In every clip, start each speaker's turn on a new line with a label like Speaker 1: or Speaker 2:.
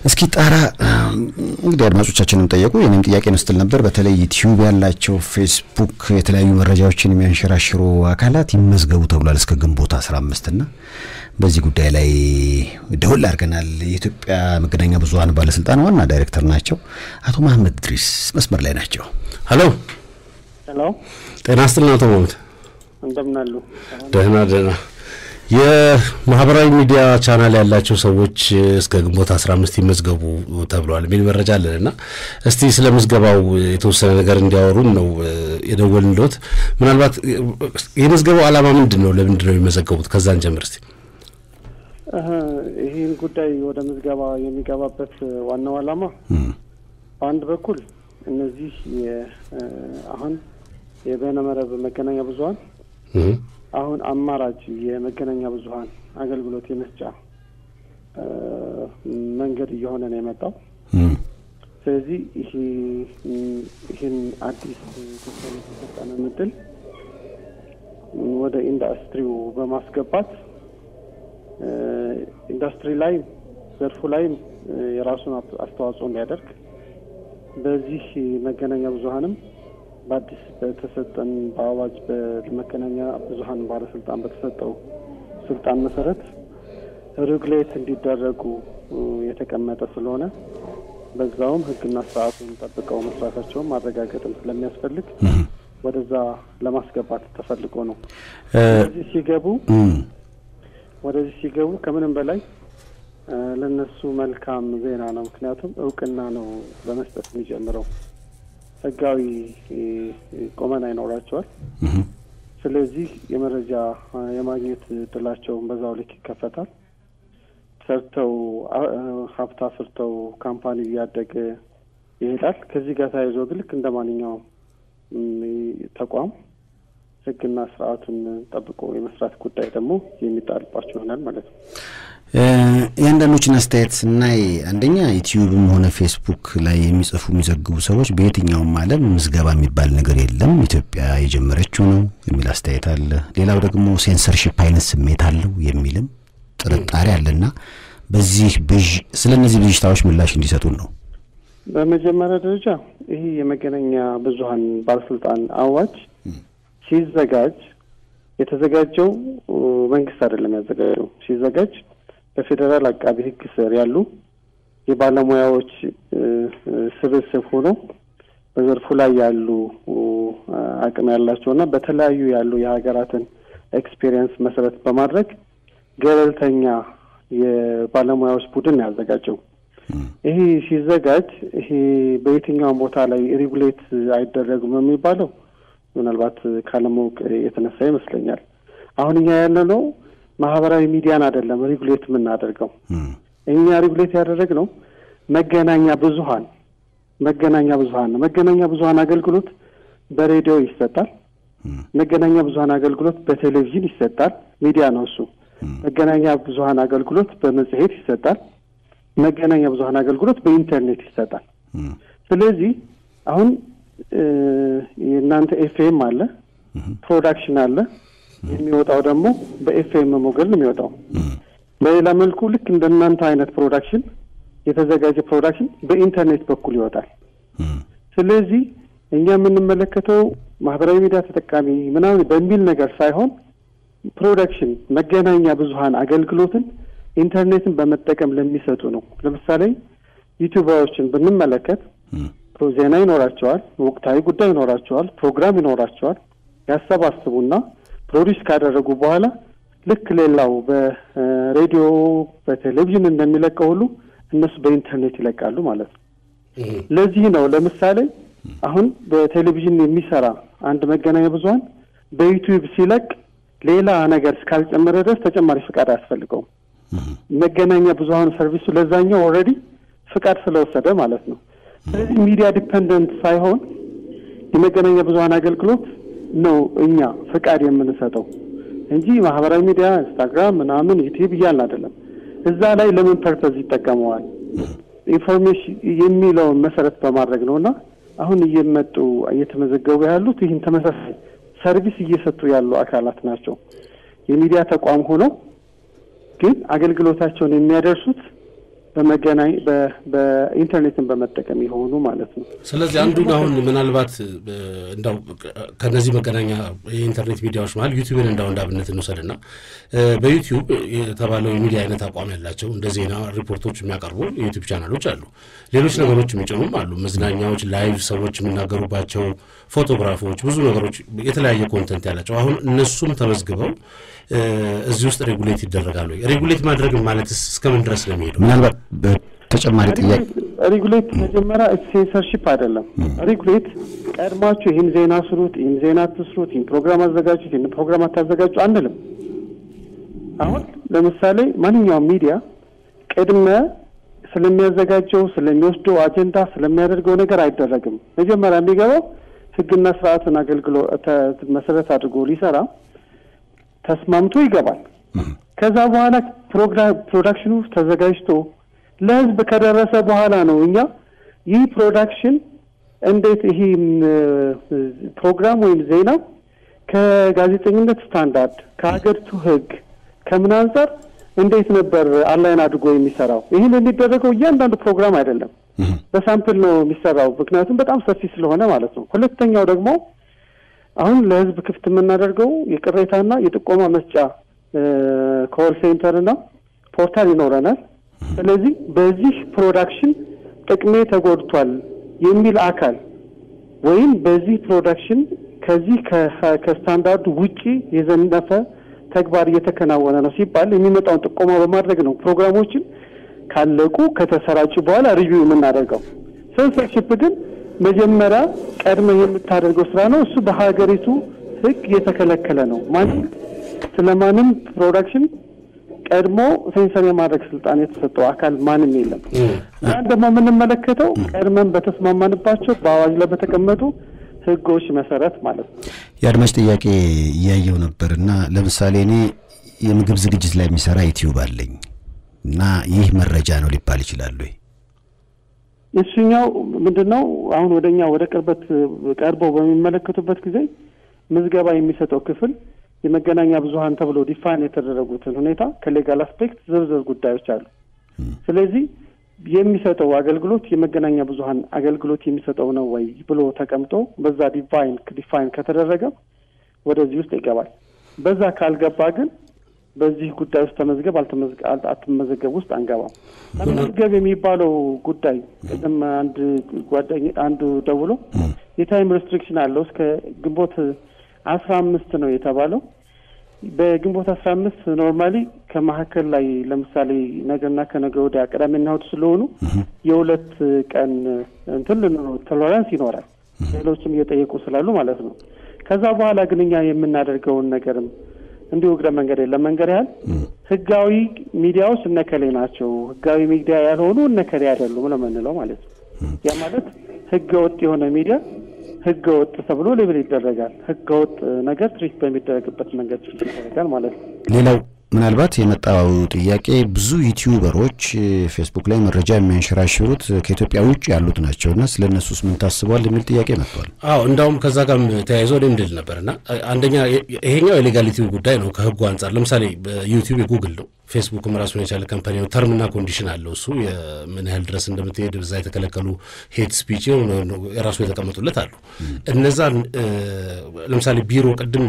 Speaker 1: እስኪ ጣራ እንግዲህ አድማጮቻችንም ጠየቁ። የኔም ጥያቄ ነው ስትል ነበር። በተለይ ዩቲዩብ ያላቸው ፌስቡክ፣ የተለያዩ መረጃዎችን የሚያንሸራሽሩ አካላት ይመዝገቡ ተብሏል እስከ ግንቦት 15 እና በዚህ ጉዳይ ላይ ደውል አድርገናል። የኢትዮጵያ መገናኛ ብዙኃን ባለስልጣን ዋና ዳይሬክተር ናቸው አቶ መሐመድ ድሪስ መስመር ላይ ናቸው።
Speaker 2: ሄሎ
Speaker 3: ሄሎ፣
Speaker 2: ጤና ይስጥልን አቶ መሐመድ።
Speaker 3: እንደምን አሉ?
Speaker 2: ደህና ደህና። የማህበራዊ ሚዲያ ቻናል ያላቸው ሰዎች እስከ ግንቦት 15 ይመዝገቡ ተብለዋል የሚል መረጃ አለን እና እስቲ ስለ ምዝገባው የተወሰነ ነገር እንዲያወሩን ነው የደወልንልዎት። ምናልባት የምዝገባው ዓላማ ምንድን ነው? ለምንድን ነው የሚመዘገቡት? ከዛን ጀምር እስቲ።
Speaker 3: ይህን ጉዳይ ወደ ምዝገባ የሚገባበት ዋናው ዓላማ በአንድ በኩል እነዚህ አሁን የበይነመረብ መገናኛ ብዙኃን አሁን አማራጭ የመገናኛ ብዙኃን አገልግሎት የመስጫ መንገድ እየሆነ ነው የመጣው። ስለዚህ ይሄ ይህን አዲስ ቴክኖሎጂ የሰጠንን እድል ወደ ኢንዱስትሪው በማስገባት ኢንዱስትሪ ላይ ዘርፉ ላይ የራሱን አስተዋጽኦ እንዲያደርግ በዚህ መገናኛ ብዙኃንም በአዲስ በተሰጠን በአዋጅ በመገናኛ ብዙኃን ባለስልጣን በተሰጠው ስልጣን መሰረት ሬጉሌት እንዲደረጉ የተቀመጠ ስለሆነ በዛውም ሕግና ስርዓቱን ጠብቀው መስራታቸውን ማረጋገጥም ስለሚያስፈልግ ወደዛ ለማስገባት ተፈልጎ ነው። ወደዚህ ሲገቡ ወደዚህ ሲገቡ ከምንም በላይ ለነሱ መልካም ዜና ነው። ምክንያቱም እውቅና ነው በመስጠት የሚጀምረው ህጋዊ ቆመና ይኖራቸዋል። ስለዚህ የመረጃ የማግኘት እድላቸውን በዛው ልክ ይከፈታል። ሰርተው ሀብት አፍርተው ካምፓኒ እያደገ ይሄዳል። ከዚህ ጋር ተያይዞ ግን ልክ እንደ ማንኛውም ተቋም ህግና ስርዓቱን ጠብቆ የመስራት ጉዳይ ደግሞ የሚጣልባቸው ይሆናል ማለት ነው።
Speaker 1: የአንዳንዶችን አስተያየት ስናይ አንደኛ ዩቲዩብም ሆነ ፌስቡክ ላይ የሚጽፉ የሚዘግቡ ሰዎች በየትኛውም ዓለም ምዝገባ የሚባል ነገር የለም ኢትዮጵያ የጀመረችው ነው የሚል አስተያየት አለ። ሌላው ደግሞ ሴንሰርሺፕ አይነት ስሜት አለው የሚልም ጥርጣሬ አለና በዚህ ብዥ ስለ እነዚህ ብዥታዎች ምላሽ እንዲሰጡን ነው።
Speaker 3: በመጀመሪያ ደረጃ ይህ የመገናኛ ብዙኃን ባለስልጣን አዋጅ ሲዘጋጅ የተዘጋጀው መንግስት አይደለም ያዘጋጀው። ሲዘጋጅ በፌዴራል አቃቢ ሕግ ስር ያሉ የባለሙያዎች ስብስብ ሆኖ በዘርፉ ላይ ያሉ አቅም ያላቸው እና በተለያዩ ያሉ የሀገራትን ኤክስፔሪየንስ መሰረት በማድረግ ገለልተኛ የባለሙያዎች ቡድን ያዘጋጀው። ይሄ ሲዘጋጅ ይሄ በየትኛውም ቦታ ላይ ሬጉሌት አይደረጉም የሚባለው ምናልባት ካለማወቅ የተነሳ ይመስለኛል። አሁን እኛ ያለነው ማህበራዊ ሚዲያን አይደለም ሬጉሌት የምናደርገው። እኛ ሬጉሌት ያደረግነው መገናኛ ብዙኃን መገናኛ ብዙኃን ነው። መገናኛ ብዙኃን አገልግሎት በሬዲዮ ይሰጣል። መገናኛ ብዙኃን አገልግሎት በቴሌቪዥን ይሰጣል። ሚዲያ ነው እሱ። መገናኛ ብዙኃን አገልግሎት በመጽሔት ይሰጣል። መገናኛ ብዙኃን አገልግሎት በኢንተርኔት ይሰጣል። ስለዚህ አሁን የእናንተ ኤፍኤም አለ፣ ፕሮዳክሽን አለ። የሚወጣው ደግሞ በኤፍኤም ሞገድ ነው የሚወጣው። በሌላ መልኩ ልክ እንደ እናንተ አይነት ፕሮዳክሽን የተዘጋጀ ፕሮዳክሽን በኢንተርኔት በኩል ይወጣል። ስለዚህ እኛ የምንመለከተው ማህበራዊ ሚዲያ ተጠቃሚ ምናምን በሚል ነገር ሳይሆን ፕሮዳክሽን መገናኛ ብዙኃን አገልግሎትን ኢንተርኔትን በመጠቀም ለሚሰጡ ነው። ለምሳሌ ዩቲዩበሮችን ብንመለከት ዜና ይኖራቸዋል፣ ወቅታዊ ጉዳይ ይኖራቸዋል፣ ፕሮግራም ይኖራቸዋል። ያሰባስቡና ፕሮዲስ ካደረጉ በኋላ ልክ ሌላው በሬዲዮ በቴሌቪዥን እንደሚለቀው ሁሉ እነሱ በኢንተርኔት ይለቃሉ ማለት ነው። ለዚህ ነው ለምሳሌ አሁን በቴሌቪዥን የሚሰራ አንድ መገናኛ ብዙኃን በዩቲዩብ ሲለቅ ሌላ ነገር እስካልጨመረ ድረስ ተጨማሪ ፍቃድ አያስፈልገውም። መገናኛ ብዙኃን ሰርቪሱ ለዛኛው ኦልሬዲ ፍቃድ ስለወሰደ ማለት ነው። ስለዚህ ሚዲያ ዲፐንደንት ሳይሆን የመገናኛ ብዙኃን አገልግሎት ነው እኛ ፍቃድ የምንሰጠው እንጂ ማህበራዊ ሚዲያ ኢንስታግራም፣ ምናምን ዩቲዩብ እያልን አይደለም። እዛ ላይ ለምን ፐርፐዝ ይጠቀመዋል ኢንፎርሜሽን የሚለውን መሰረት በማድረግ ነው እና አሁን እየመጡ እየተመዘገቡ ያሉት ይህን ተመሳሳይ ሰርቪስ እየሰጡ ያሉ አካላት ናቸው። የሚዲያ ተቋም ሆነው ግን አገልግሎታቸውን የሚያደርሱት በመገናኝ በኢንተርኔትን በመጠቀም የሆኑ ማለት ነው።
Speaker 2: ስለዚህ አንዱን አሁን ምናልባት እንዳው ከነዚህ መገናኛ የኢንተርኔት ሚዲያዎች መሀል ዩቲዩብን እንዳው እንዳብነት እንውሰድና በዩቲዩብ የተባለው የሚዲያ አይነት አቋም ያላቸው እንደ ዜና ሪፖርቶች የሚያቀርቡ የዩቲዩብ ቻናሎች አሉ። ሌሎች ነገሮች የሚጭኑም አሉ። መዝናኛዎች፣ ላይቭ ሰዎች የሚናገሩባቸው ፎቶግራፎች፣ ብዙ ነገሮች የተለያየ ኮንተንት ያላቸው አሁን እነሱም ተመዝግበው እዚህ ውስጥ ሬጉሌት ይደረጋሉ። ሬጉሌት ማድረግ ማለት እስከምን ድረስ ነው የሚሄደው?
Speaker 1: ምናልባት በተጨማሪ ጥያቄ
Speaker 3: ሬጉሌት መጀመሪያ ሴንሰርሺፕ አይደለም። ሬጉሌት ቀድማችሁ ይህን ዜና ስሩት፣ ይህን ዜና አትስሩት፣ ይህን ፕሮግራም አዘጋጁት፣ ይህን ፕሮግራም አታዘጋጁ አንልም። አሁን ለምሳሌ ማንኛውም ሚዲያ ቅድመ ስለሚያዘጋጀው ስለሚወስደው አጀንዳ ስለሚያደርገው ነገር አይደረግም። መጀመሪያ የሚገባው ሕግና ስርዓትን አገልግሎ መሰረት አድርጎ ሊሰራ ተስማምቶ ይገባል። ከዛ በኋላ ፕሮዳክሽኑ ተዘጋጅቶ ለህዝብ ከደረሰ በኋላ ነው እኛ ይህ ፕሮዳክሽን እንዴት ይህ ፕሮግራም ወይም ዜና ከጋዜጠኝነት ስታንዳርድ ከሀገሪቱ ህግ ከምን አንጻር እንዴት ነበር አላይን አድርጎ የሚሰራው? ይህን የሚደረገው እያንዳንዱ ፕሮግራም አይደለም፣ በሳምፕል ነው የሚሰራው። ምክንያቱም በጣም ሰፊ ስለሆነ ማለት ነው። ሁለተኛው ደግሞ አሁን ለህዝብ ክፍት የምናደርገው የቅሬታና የጥቆማ መስጫ ኮል ሴንተርና ፖርታል ይኖረናል። ስለዚህ በዚህ ፕሮዳክሽን ጥቅሜ ተጎድቷል የሚል አካል ወይም በዚህ ፕሮዳክሽን ከዚህ ከስታንዳርዱ ውጪ የዘነፈ ተግባር እየተከናወነ ነው ሲባል የሚመጣውን ጥቆማ በማድረግ ነው ፕሮግራሞችን ካለቁ ከተሰራጩ በኋላ ሪቪው የምናደርገው። ሴንሰርሺፕ ግን መጀመሪያ ቀድመ የምታደርገው ስራ ነው። እሱ በሀገሪቱ ህግ የተከለከለ ነው። ማንም ስለማንም ፕሮዳክሽን ቀድሞ ሴንሰር የማድረግ ስልጣን የተሰጠው አካል ማንም የለም። ያን ደግሞ የምንመለከተው ቀድመን በተስማማንባቸው በአዋጅ ላይ በተቀመጡ ህጎች መሰረት ማለት ነው።
Speaker 1: የአድማጭ ጥያቄ እያየው ነበር እና ለምሳሌ እኔ የምግብ ዝግጅት ላይ የሚሰራ ዩቲዩብ አለኝ እና ይህ መረጃ ነው ሊባል ይችላል ወይ?
Speaker 3: እሱኛው ምንድን ነው? አሁን ወደ እኛ ወደ ቅርበት ቀርበው በሚመለከቱበት ጊዜ ምዝገባ የሚሰጠው ክፍል የመገናኛ ብዙኃን ተብሎ ዲፋይን የተደረጉትን ሁኔታ ከሌጋል አስፔክት ዝርዝር ጉዳዮች አሉ። ስለዚህ የሚሰጠው አገልግሎት የመገናኛ ብዙኃን አገልግሎት የሚሰጠው ነው ወይ ብሎ ተቀምጦ በዛ ዲፋይን ዲፋይን ከተደረገ ወደዚህ ውስጥ ይገባል። በዛ ካልገባ ግን በዚህ ጉዳይ ውስጥ ተመዝገብ አትመዘገብ ውስጥ አንገባም። ተመዝገብ የሚባለው ጉዳይ ቅድም አንድ ጓደኛ አንዱ ደውሎ የታይም ሬስትሪክሽን አለው እስከ ግንቦት አስራ አምስት ነው የተባለው። በግንቦት አስራ አምስት ኖርማሊ ከመካከል ላይ ለምሳሌ ነገና ከነገ ወዲያ ቅዳሜና እሑድ ስለሆኑ የሁለት ቀን እንትን ቶለራንስ ይኖራል። ሌሎችም እየጠየቁ ስላሉ ማለት ነው። ከዛ በኋላ ግን እኛ የምናደርገውን ነገርም እንዲሁ እግረ መንገድ የለም መንገድ ያህል ህጋዊ ሚዲያዎች እነከሌ ናቸው፣ ህጋዊ ሚዲያ ያልሆኑ እነከሌ አይደሉም ነው የምንለው ማለት ነው። ያ ማለት ህገ ወጥ የሆነ ሚዲያ ህገ ወጥ ተብሎ ሌብል ይደረጋል። ህገ ወጥ ነገር ትሪት በሚደረግበት መንገድ ይደረጋል ማለት ነው።
Speaker 1: ሌላው ምናልባት የመጣው ጥያቄ ብዙ ዩቲዩበሮች ፌስቡክ ላይ መረጃ የሚያንሸራሽሩት ከኢትዮጵያ ውጭ ያሉት ናቸውና ስለ እነሱስ ምን ታስቧል የሚል ጥያቄ መጥቷል።
Speaker 2: አዎ እንዳውም ከዛ ጋርም ተያይዞ እኔ ምንድል ነበርና አንደኛ ይሄኛው የሌጋሊቲው ጉዳይ ነው ከህጉ አንጻር። ለምሳሌ በዩቲዩብ የጉግል ነው ፌስቡክም ራሱን የቻለ ካምፓኒ ነው። ተርምና ኮንዲሽን አለው እሱ ምን ያህል ድረስ እንደምትሄድ እዛ የተከለከሉ ሄት ስፒች የራሱ የተቀመጡለት አሉ። እነዛን ለምሳሌ ቢሮ ቅድም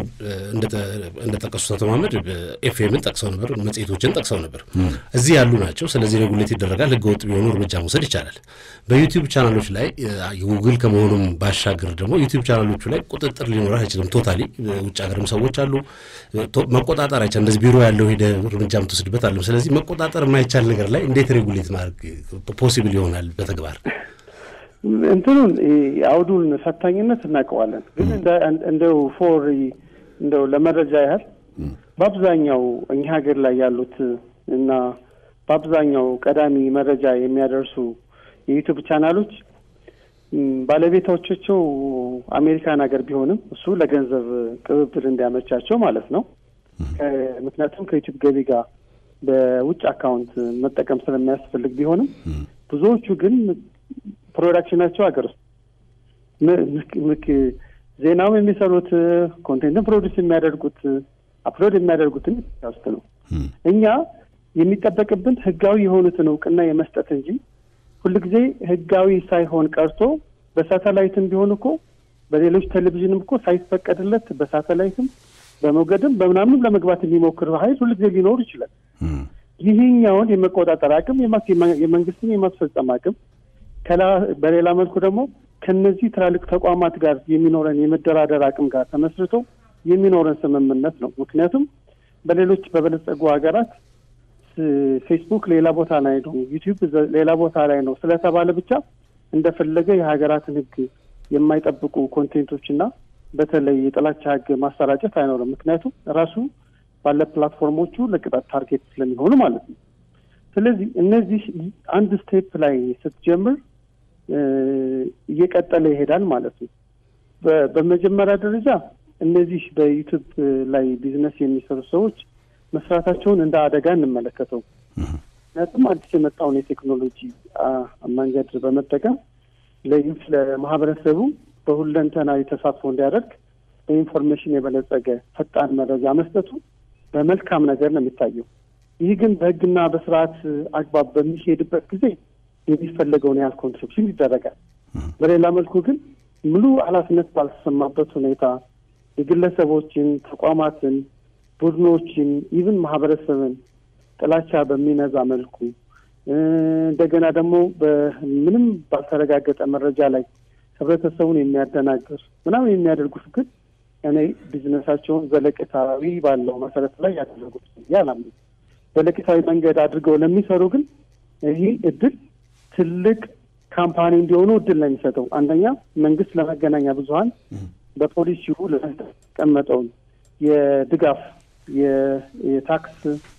Speaker 2: እንደጠቀሱት አቶ መሀመድ ኤፍኤምን ጠቅሰው ነበር፣ መጽሔቶችን ጠቅሰው ነበር። እዚህ ያሉ ናቸው። ስለዚህ ሬጉሌት ይደረጋል። ህገወጥ ቢሆኑ እርምጃ መውሰድ ይቻላል። በዩቲዩብ ቻናሎች ላይ ጉግል ከመሆኑም ባሻገር ደግሞ ዩቲዩብ ቻናሎቹ ላይ ቁጥጥር ሊኖር አይችልም። ቶታሊ ውጭ ሀገርም ሰዎች አሉ። መቆጣጠር አይቻል እንደዚህ ቢሮ ያለው ሄደ እርምጃ ምትወስድበት አለም። ስለዚህ መቆጣጠር የማይቻል ነገር ላይ እንዴት ሬጉሌት ማድረግ ፖሲብል ይሆናል በተግባር?
Speaker 3: እንትኑን አውዱን ፈታኝነት እናውቀዋለን። ግን እንደው ፎር እንደው ለመረጃ ያህል በአብዛኛው እኛ ሀገር ላይ ያሉት እና በአብዛኛው ቀዳሚ መረጃ የሚያደርሱ የዩቱብ ቻናሎች ባለቤቶቻቸው አሜሪካን ሀገር ቢሆንም እሱ ለገንዘብ ቅብብል እንዲያመቻቸው ማለት ነው። ምክንያቱም ከዩቱብ ገቢ ጋር በውጭ አካውንት መጠቀም ስለሚያስፈልግ ቢሆንም ብዙዎቹ ግን ፕሮዳክሽናቸው ሀገር ውስጥ ዜናውም የሚሰሩት ኮንቴንትን ፕሮዲስ የሚያደርጉት አፕሎድ የሚያደርጉትን ኢትዮጵያ ውስጥ ነው። እኛ የሚጠበቅብን ህጋዊ የሆኑትን እውቅና የመስጠት እንጂ ሁልጊዜ ህጋዊ ሳይሆን ቀርቶ በሳተላይትም ቢሆን እኮ በሌሎች ቴሌቪዥንም እኮ ሳይፈቀድለት በሳተላይትም በሞገድም በምናምንም ለመግባት የሚሞክር ኃይል ሁልጊዜ ሊኖር ይችላል። ይህኛውን የመቆጣጠር አቅም የመንግስትን የማስፈጸም አቅም በሌላ መልኩ ደግሞ ከነዚህ ትላልቅ ተቋማት ጋር የሚኖረን የመደራደር አቅም ጋር ተመስርቶ የሚኖረን ስምምነት ነው። ምክንያቱም በሌሎች በበለጸጉ ሀገራት ፌስቡክ ሌላ ቦታ ላይ ነው፣ ዩቲዩብ ሌላ ቦታ ላይ ነው ስለተባለ ብቻ እንደፈለገ የሀገራትን ህግ የማይጠብቁ ኮንቴንቶች እና በተለይ የጥላቻ ህግ ማሰራጨት አይኖርም። ምክንያቱም ራሱ ባለ ፕላትፎርሞቹ ለቅጣት ታርጌት ስለሚሆኑ ማለት ነው። ስለዚህ እነዚህ አንድ ስቴፕ ላይ ስትጀምር እየቀጠለ ይሄዳል ማለት ነው። በመጀመሪያ ደረጃ እነዚህ በዩቱብ ላይ ቢዝነስ የሚሰሩ ሰዎች መስራታቸውን እንደ አደጋ እንመለከተው። ምክንያቱም አዲስ የመጣውን የቴክኖሎጂ መንገድ በመጠቀም ለዩት ለማህበረሰቡ በሁለንተናዊ ተሳትፎ እንዲያደርግ በኢንፎርሜሽን የበለጸገ ፈጣን መረጃ መስጠቱ በመልካም ነገር ነው የሚታየው። ይህ ግን በህግና በስርዓት አግባብ በሚሄድበት ጊዜ የሚፈለገውን ያህል ኮንትሪቢሽን ይደረጋል። በሌላ መልኩ ግን ሙሉ ኃላፊነት ባልተሰማበት ሁኔታ የግለሰቦችን፣ ተቋማትን፣ ቡድኖችን ኢቭን ማህበረሰብን ጥላቻ በሚነዛ መልኩ እንደገና ደግሞ በምንም ባልተረጋገጠ መረጃ ላይ ህብረተሰቡን የሚያደናግር ምናምን የሚያደርጉት ግን እኔ ቢዝነሳቸውን ዘለቄታዊ ባለው መሰረት ላይ ያደረጉት ያላምኑ ዘለቄታዊ መንገድ አድርገው ለሚሰሩ ግን ይህ እድል ትልቅ ካምፓኒ እንዲሆኑ እድል ነው የሚሰጠው። አንደኛ መንግስት ለመገናኛ ብዙኃን በፖሊሲው ለተቀመጠውን የድጋፍ የታክስ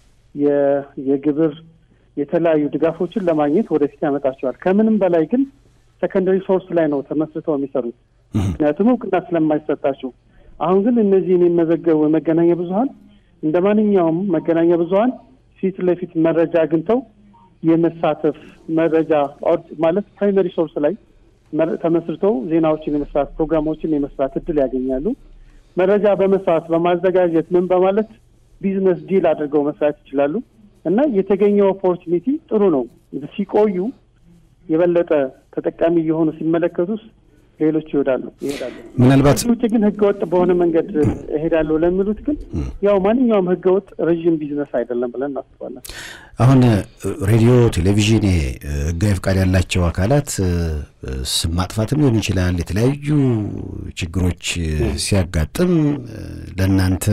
Speaker 3: የግብር የተለያዩ ድጋፎችን ለማግኘት ወደፊት ያመጣቸዋል። ከምንም በላይ ግን ሰከንደሪ ሶርስ ላይ ነው ተመስርተው የሚሰሩት፣ ምክንያቱም እውቅና ስለማይሰጣቸው። አሁን ግን እነዚህ የሚመዘገቡ መገናኛ ብዙኃን እንደ ማንኛውም መገናኛ ብዙኃን ፊት ለፊት መረጃ አግኝተው የመሳተፍ መረጃ ማለት ፕራይመሪ ሶርስ ላይ ተመስርተው ዜናዎችን የመስራት ፕሮግራሞችን የመስራት እድል ያገኛሉ። መረጃ በመስራት በማዘጋጀት ምን በማለት ቢዝነስ ዲል አድርገው መስራት ይችላሉ። እና የተገኘው ኦፖርቹኒቲ ጥሩ ነው። ሲቆዩ የበለጠ ተጠቃሚ የሆኑ ሲመለከቱስ ሌሎች ይወዳሉ ይሄዳሉ።
Speaker 1: ምናልባት
Speaker 3: ውጭ ግን ህገወጥ በሆነ መንገድ እሄዳለሁ ለሚሉት ግን ያው ማንኛውም ህገወጥ ረዥም ቢዝነስ አይደለም ብለን እናስባለን።
Speaker 1: አሁን ሬዲዮ፣ ቴሌቪዥን ህጋዊ ፍቃድ ያላቸው አካላት ስም ማጥፋትም ሊሆን ይችላል። የተለያዩ ችግሮች ሲያጋጥም ለእናንተ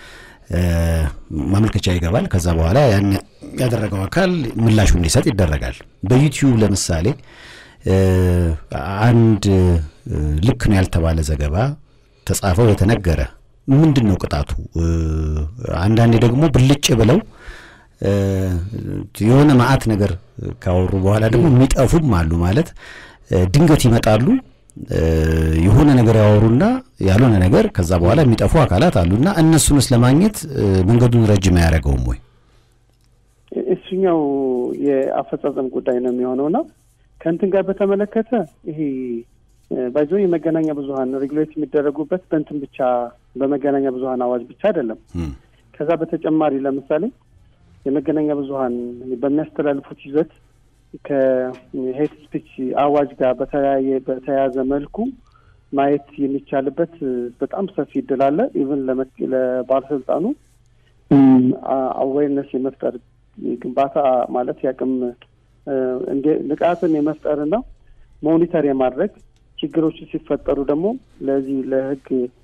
Speaker 1: ማመልከቻ ይገባል። ከዛ በኋላ ያን ያደረገው አካል ምላሹ እንዲሰጥ ይደረጋል። በዩቲዩብ ለምሳሌ አንድ ልክ ነው ያልተባለ ዘገባ ተጻፈው የተነገረ ምንድን ነው ቅጣቱ? አንዳንዴ ደግሞ ብልጭ ብለው የሆነ መዓት ነገር ካወሩ በኋላ ደግሞ የሚጠፉም አሉ። ማለት ድንገት ይመጣሉ የሆነ ነገር ያወሩና ያልሆነ ነገር ከዛ በኋላ የሚጠፉ አካላት አሉና እነሱንስ ለማግኘት መንገዱን ረጅም አያደርገውም ወይ?
Speaker 3: እሱኛው የአፈጻጸም ጉዳይ ነው የሚሆነውና ከእንትን ጋር በተመለከተ ይሄ ባይዞ የመገናኛ ብዙኃን ሬጉሌት የሚደረጉበት በእንትን ብቻ በመገናኛ ብዙኃን አዋጅ ብቻ አይደለም። ከዛ በተጨማሪ ለምሳሌ የመገናኛ ብዙኃን በሚያስተላልፉት ይዘት ከሄት ስፒች አዋጅ ጋር በተለያየ በተያያዘ መልኩ ማየት የሚቻልበት በጣም ሰፊ እድል አለ። ኢቨን ለባለስልጣኑ አዌርነስ የመፍጠር ግንባታ ማለት ያቅም ንቃትን የመፍጠርና ሞኒተር የማድረግ ችግሮች ሲፈጠሩ ደግሞ ለዚህ ለህግ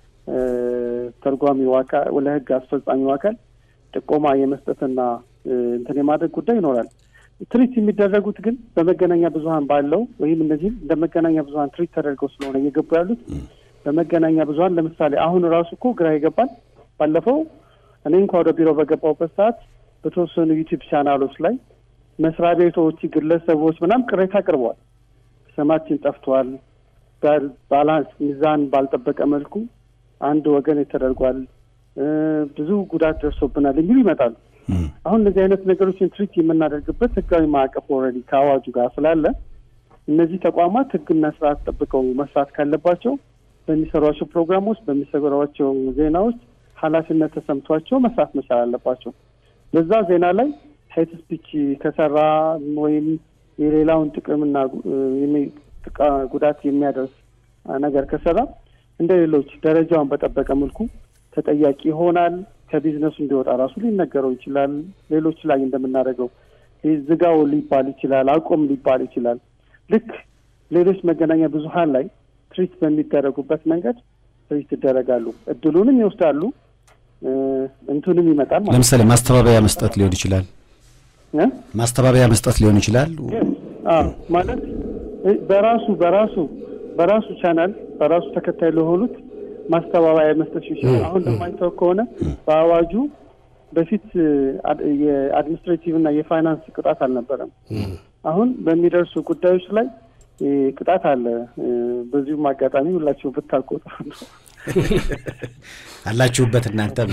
Speaker 3: ተርጓሚው አካል ለህግ አስፈጻሚው አካል ጥቆማ የመስጠትና እንትን የማድረግ ጉዳይ ይኖራል። ትሪት የሚደረጉት ግን በመገናኛ ብዙኃን ባለው ወይም እነዚህም እንደ መገናኛ ብዙኃን ትሪት ተደርገው ስለሆነ እየገቡ ያሉት በመገናኛ ብዙኃን ለምሳሌ አሁን ራሱ እኮ ግራ ይገባል። ባለፈው እኔ እንኳ ወደ ቢሮ በገባሁበት ሰዓት በተወሰኑ ዩቲዩብ ቻናሎች ላይ መስሪያ ቤቶች፣ ግለሰቦች ምናምን ቅሬታ አቅርበዋል። ስማችን ጠፍቷል፣ ባላንስ ሚዛን ባልጠበቀ መልኩ አንድ ወገን ተደርጓል፣ ብዙ ጉዳት ደርሶብናል የሚሉ ይመጣሉ። አሁን እነዚህ አይነት ነገሮችን ትሪት የምናደርግበት ህጋዊ ማዕቀፍ ኦልሬዲ ከአዋጁ ጋር ስላለ እነዚህ ተቋማት ህግና ስርዓት ጠብቀው መስራት ካለባቸው በሚሰሯቸው ፕሮግራሞች፣ በሚሰሯቸው ዜናዎች ኃላፊነት ተሰምቷቸው መስራት መቻል አለባቸው። በዛ ዜና ላይ ሄት ስፒች ከሰራ ወይም የሌላውን ጥቅምና ጉዳት የሚያደርስ ነገር ከሰራ እንደ ሌሎች ደረጃውን በጠበቀ መልኩ ተጠያቂ ይሆናል። ከቢዝነሱ እንዲወጣ ራሱ ሊነገረው ይችላል። ሌሎች ላይ እንደምናደርገው ዝጋው ሊባል ይችላል። አቁም ሊባል ይችላል። ልክ ሌሎች መገናኛ ብዙኃን ላይ ትሪት በሚደረጉበት መንገድ ትሪት ይደረጋሉ። እድሉንም ይወስዳሉ፣ እንትንም ይመጣል ማለት
Speaker 1: ለምሳሌ ማስተባበያ መስጠት ሊሆን ይችላል። ማስተባበያ መስጠት ሊሆን ይችላል
Speaker 3: ማለት በራሱ በራሱ በራሱ ቻናል በራሱ ተከታይ ለሆኑት ማስተባበያ መስጠት ይችላል። አሁን እንደማይታወቅ ከሆነ በአዋጁ በፊት የአድሚኒስትሬቲቭ እና የፋይናንስ ቅጣት አልነበረም። አሁን በሚደርሱ ጉዳዮች ላይ ቅጣት አለ። በዚሁም አጋጣሚ ሁላችሁ ብታውቁ ጥሩ ነው።
Speaker 1: አላችሁበት እናንተም።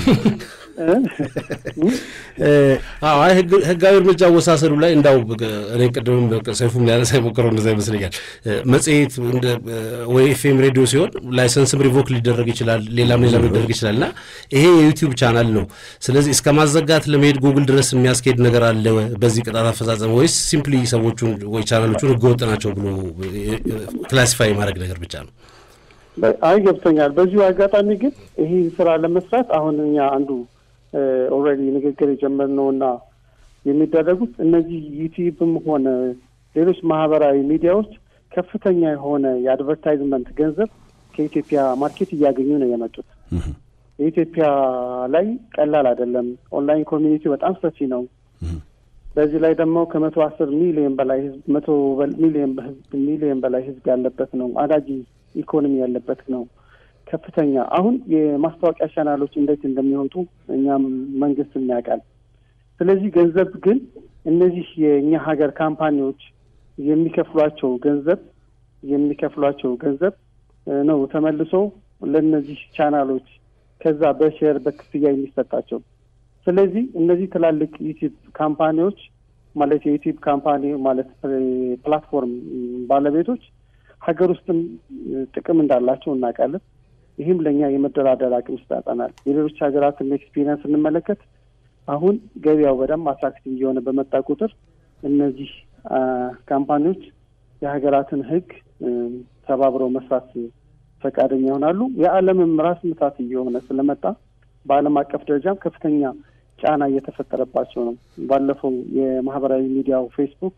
Speaker 2: አይ ህጋዊ እርምጃ አወሳሰዱ ላይ እንዳው እኔ ቅድምም ሰይፉም ሊያነሳ የሞከረው እንደዛ ይመስለኛል። መጽሔት ወይ ኤፍኤም ሬዲዮ ሲሆን ላይሰንስም ሪቮክ ሊደረግ ይችላል፣ ሌላም ሌላም ሊደረግ ይችላል እና ይሄ የዩቲዩብ ቻናል ነው። ስለዚህ እስከ ማዘጋት ለመሄድ ጉግል ድረስ የሚያስኬድ ነገር አለ በዚህ ቅጣት አፈጻጸም ወይስ ሲምፕሊ ሰዎቹን ወይ ቻናሎቹን ህገወጥ ናቸው ብሎ ክላሲፋይ ማድረግ ነገር ብቻ ነው?
Speaker 3: አይ ገብቶኛል። በዚሁ አጋጣሚ ግን ይህ ስራ ለመስራት አሁን እኛ አንዱ ኦልሬዲ ንግግር የጀመርነው እና የሚደረጉት እነዚህ ዩቲዩብም ሆነ ሌሎች ማህበራዊ ሚዲያዎች ከፍተኛ የሆነ የአድቨርታይዝመንት ገንዘብ ከኢትዮጵያ ማርኬት እያገኙ ነው የመጡት። የኢትዮጵያ ላይ ቀላል አይደለም። ኦንላይን ኮሚኒቲ በጣም ሰፊ ነው። በዚህ ላይ ደግሞ ከመቶ አስር ሚሊዮን በላይ ህዝብ መቶ ሚሊዮን ሚሊዮን በላይ ህዝብ ያለበት ነው። አዳጊ ኢኮኖሚ ያለበት ነው። ከፍተኛ አሁን የማስታወቂያ ቻናሎች እንዴት እንደሚወጡ እኛም መንግስት ያውቃል። ስለዚህ ገንዘብ ግን እነዚህ የእኛ ሀገር ካምፓኒዎች የሚከፍሏቸው ገንዘብ የሚከፍሏቸው ገንዘብ ነው ተመልሶ ለእነዚህ ቻናሎች ከዛ በሼር በክፍያ የሚሰጣቸው። ስለዚህ እነዚህ ትላልቅ ዩቲዩብ ካምፓኒዎች ማለት የዩቲዩብ ካምፓኒ ማለት ፕላትፎርም ባለቤቶች ሀገር ውስጥም ጥቅም እንዳላቸው እናውቃለን። ይህም ለእኛ የመደራደር አቅም ይሰጠናል። የሌሎች ሀገራትን ኤክስፒሪየንስ ስንመለከት አሁን ገበያው በደንብ አትራክቲቭ እየሆነ በመጣ ቁጥር እነዚህ ካምፓኒዎች የሀገራትን ሕግ ተባብረው መስራት ፈቃደኛ ይሆናሉ። የዓለምም ራስ ምታት እየሆነ ስለመጣ በዓለም አቀፍ ደረጃም ከፍተኛ ጫና እየተፈጠረባቸው ነው። ባለፈው የማህበራዊ ሚዲያው ፌስቡክ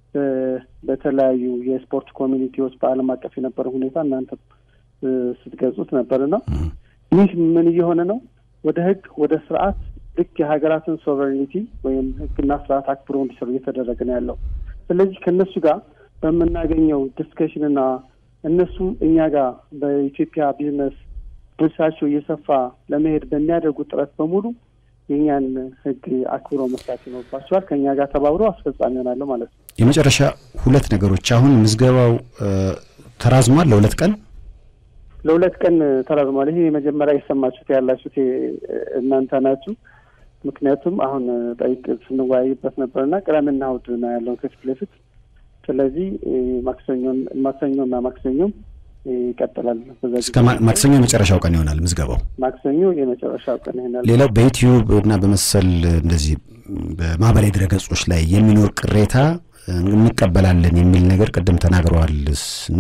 Speaker 3: በተለያዩ የስፖርት ኮሚኒቲዎች በዓለም አቀፍ የነበረው ሁኔታ እናንተ ስትገልጹት ነበርና ይህ ምን እየሆነ ነው? ወደ ህግ ወደ ስርዓት ልክ የሀገራትን ሶቨሬኒቲ ወይም ህግና ስርዓት አክብሮ እንዲሰሩ እየተደረገ ነው ያለው። ስለዚህ ከእነሱ ጋር በምናገኘው ዲስከሽንና እነሱ እኛ ጋር በኢትዮጵያ ቢዝነስ ድርሻቸው እየሰፋ ለመሄድ በሚያደርጉት ጥረት በሙሉ የእኛን ህግ አክብሮ መስራት ይኖርባቸዋል። ከእኛ ጋር ተባብሮ አስፈጻሚ ይሆናለሁ ማለት ነው።
Speaker 1: የመጨረሻ ሁለት ነገሮች አሁን ምዝገባው ተራዝሟል ለሁለት ቀን
Speaker 3: ለሁለት ቀን ተራዝሟል። ይሄ የመጀመሪያ የሰማችሁት ያላችሁት እናንተ ናችሁ። ምክንያቱም አሁን ጠይቅ ስንወያይበት ነበርና ቅዳሜና እሑድ ነው ያለው ከፊት ለፊት ስለዚህ ማክሰኞን ማክሰኞና ማክሰኞም ይቀጥላል።
Speaker 1: እስከ ማክሰኞ የመጨረሻው ቀን ይሆናል ምዝገባው።
Speaker 3: ማክሰኞ የመጨረሻው ቀን ይሆናል።
Speaker 1: ሌላው በዩቲዩብ እና በመሰል እንደዚህ በማህበራዊ ድረገጾች ላይ የሚኖር ቅሬታ እንቀበላለን የሚል ነገር ቅድም ተናግረዋል እና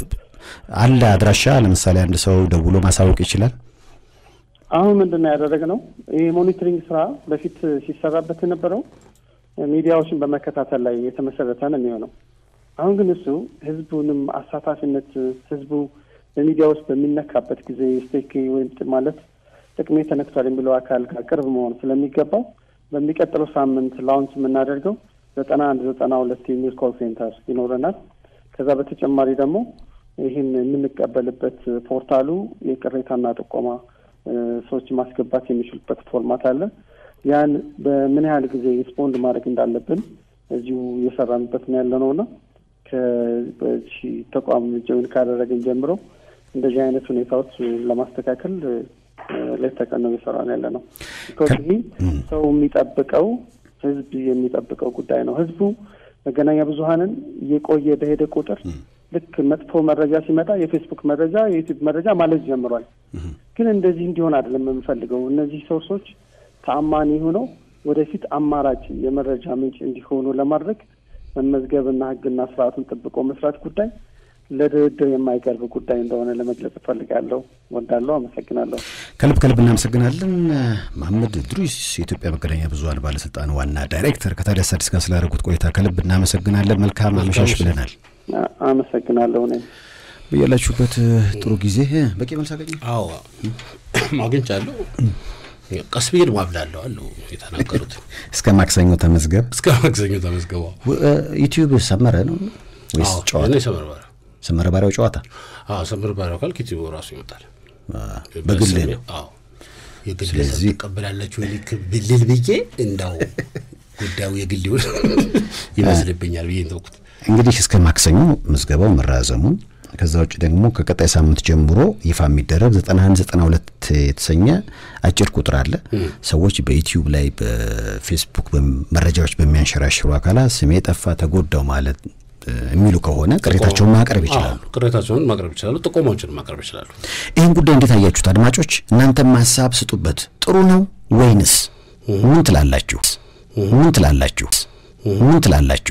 Speaker 1: አለ አድራሻ ለምሳሌ አንድ ሰው ደውሎ ማሳወቅ ይችላል።
Speaker 3: አሁን ምንድን ነው ያደረግነው? ይህ ሞኒተሪንግ ስራ በፊት ሲሰራበት የነበረው ሚዲያዎችን በመከታተል ላይ የተመሰረተ ነው የሚሆነው። አሁን ግን እሱ ህዝቡንም አሳታፊነት ህዝቡ በሚዲያ ውስጥ በሚነካበት ጊዜ ስቴክ ወይም ማለት ጥቅሜ ተነክቷል የሚለው አካል ጋር ቅርብ መሆን ስለሚገባው በሚቀጥለው ሳምንት ላውንች የምናደርገው ዘጠና አንድ ዘጠና ሁለት የሚል ኮል ሴንተር ይኖረናል። ከዛ በተጨማሪ ደግሞ ይህን የምንቀበልበት ፖርታሉ የቅሬታና ጥቆማ ሰዎች ማስገባት የሚችሉበት ፎርማት አለ። ያን በምን ያህል ጊዜ ሪስፖንድ ማድረግ እንዳለብን እዚሁ እየሰራንበት ነው ያለ ነው እና ከዚህ ተቋም ጆይን ካደረግን ጀምሮ እንደዚህ አይነት ሁኔታዎች ለማስተካከል ሌት ተቀን ነው እየሰራ ነው ያለ ነው። ይህ ሰው የሚጠብቀው ህዝብ የሚጠብቀው ጉዳይ ነው። ህዝቡ መገናኛ ብዙኃንን እየቆየ በሄደ ቁጥር ልክ መጥፎ መረጃ ሲመጣ የፌስቡክ መረጃ፣ የዩቲዩብ መረጃ ማለት ጀምሯል። ግን እንደዚህ እንዲሆን አይደለም የምንፈልገው። እነዚህ ሶርሶች ተአማኒ ሆነው ወደፊት አማራጭ የመረጃ ምንጭ እንዲሆኑ ለማድረግ መመዝገብና ሕግና ስርዓቱን ጠብቆ መስራት ጉዳይ ለድርድር የማይቀርብ ጉዳይ እንደሆነ ለመግለጽ እፈልጋለሁ። ወዳለሁ። አመሰግናለሁ።
Speaker 1: ከልብ ከልብ እናመሰግናለን። መሐመድ ድሩስ የኢትዮጵያ መገናኛ ብዙኃን ባለስልጣን ዋና ዳይሬክተር ከታዲያስ አዲስ ጋር ስላደረጉት ቆይታ ከልብ እናመሰግናለን። መልካም አመሻሽ ብለናል።
Speaker 3: አመሰግናለሁ። እኔም
Speaker 1: በያላችሁበት ጥሩ ጊዜ። በቂ መልስ አገኘ?
Speaker 2: አዎ አግኝቻለሁ። ቀስ ብዬ ደግሞ አብላለሁ አሉ የተናገሩት።
Speaker 1: እስከ ማክሰኞ ተመዝገብ።
Speaker 2: እስከ ማክሰኞ ተመዝገበው።
Speaker 1: ዩቲዩብ ሰመረ ነው ወይስ ጨዋታ?
Speaker 2: ሰመር ባሪያው
Speaker 1: ሰመረ ባሪያው ጨዋታ
Speaker 2: አዎ፣ ሰመር ባሪያው ካልክ ዩቲዩብ ራሱ ይመጣል።
Speaker 1: በግል
Speaker 2: ነው። አዎ የግል ስለዚህ ትቀበላላችሁ ልክ ብልል ብዬ እንዳው ጉዳዩ የግል ይሆን ይመስልብኛል ብዬ ተውኩት።
Speaker 1: እንግዲህ እስከ ማክሰኞ ምዝገባው መራዘሙን ከዛ ውጭ ደግሞ ከቀጣይ ሳምንት ጀምሮ ይፋ የሚደረግ 91 92 የተሰኘ አጭር ቁጥር አለ። ሰዎች በዩቲዩብ ላይ በፌስቡክ መረጃዎች በሚያንሸራሽሩ አካላት ስሜ ጠፋ ተጎዳው ማለት የሚሉ ከሆነ ቅሬታቸውን ማቅረብ ይችላሉ።
Speaker 2: ቅሬታቸውን ማቅረብ ይችላሉ። ጥቆማዎችን ማቅረብ ይችላሉ።
Speaker 1: ይህን ጉዳይ እንዴት አያችሁት አድማጮች? እናንተም ሀሳብ ስጡበት። ጥሩ ነው ወይንስ ምን ትላላችሁ? ምን ትላላችሁ? ምን ትላላችሁ?